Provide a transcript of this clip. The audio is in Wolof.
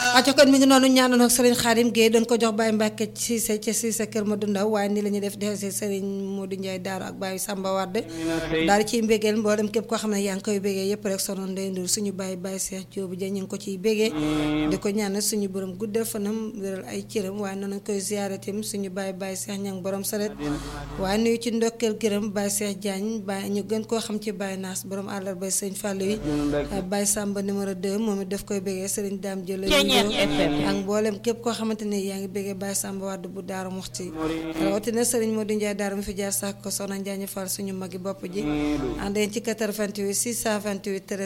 aco kon mi ngi noonu ñaanoon ak Serigne Khadim Gueye doon ko jox Baye Mbacke Cissé ca Cissé kër Madou Ndaw waaye ni la ñuy def dese Serigne Modou Ndiaye Daaru ak Baye Samba Wade daal di ciy mbégeel mboolem képp koo xam ne yaa ngi koy bégee yëpp rek sonoon Ndeye Ndour suñu Baye Baye Cheikh Diop ja ñu ngi ko ciy bégee di ko ñaanal suñu borom guddal fanam wéral ay cëram waaye noonu koy ziyaare tim suñu Baye Baye Cheikh ñang borom saret waaye nuyu ci ndokkeel gërëm Baye Cheikh Diagne Baye ñu gën koo xam ci Baye Naas borom àllarba Sëñ Fallou yi Baye Samba numéro 2 moom it daf koy bégee Serigne Dame Jële ak mboolem képp koo xamante ne yaa ngi bégee Baye Samba Wade bu Daaru Muxti rawatina Serigne Modou Ndiaye Daaru mi fi jaar sax ko soxna Njaañu Fall suñu magi bopp ji àndeen ci 88 628